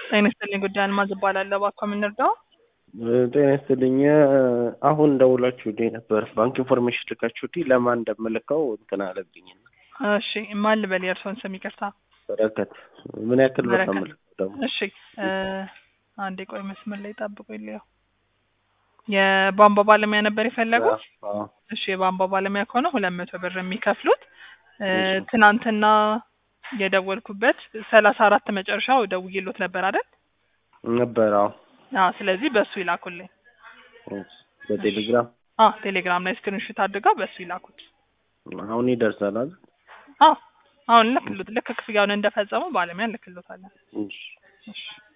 ጤና ይስጥልኝ ጉዳይ አልማዝ እባላለሁ። እባክዎ ምን ልርዳው? ጤና ይስጥልኝ። አሁን ደውላችሁልኝ ነበር። ባንክ ኢንፎርሜሽን ልካችሁልኝ ለማን እንደምልከው እንትን አለብኝ። እሺ ማን ልበል? የእርስዎን ስም ይቅርታ። በረከት ምን ያክል ብር ነው በረከት። የምልከው ደግሞ? እሺ እ አንዴ ቆይ መስመር ላይ ጠብቁ ይለየው። የቧንቧ ባለሙያ ነበር የፈለጉት? አዎ። እሺ የቧንቧ ባለሙያ ከሆነ ሁለት መቶ ብር የሚከፍሉት እ እሺ። ትናንትና የደወልኩበት ሰላሳ አራት መጨረሻው ደውዬሎት ነበር አይደል? ነበር። አዎ። አዎ ስለዚህ በሱ ይላኩልኝ። በቴሌግራም አዎ ቴሌግራም ላይ ስክሪንሾት አድርገው በሱ ይላኩት። አሁን ይደርሳል አይደል? አዎ አሁን ልክሉት ልክ ክፍያውን እንደፈጸሙ ባለሙያ ልክሎታለን። እሺ። እሺ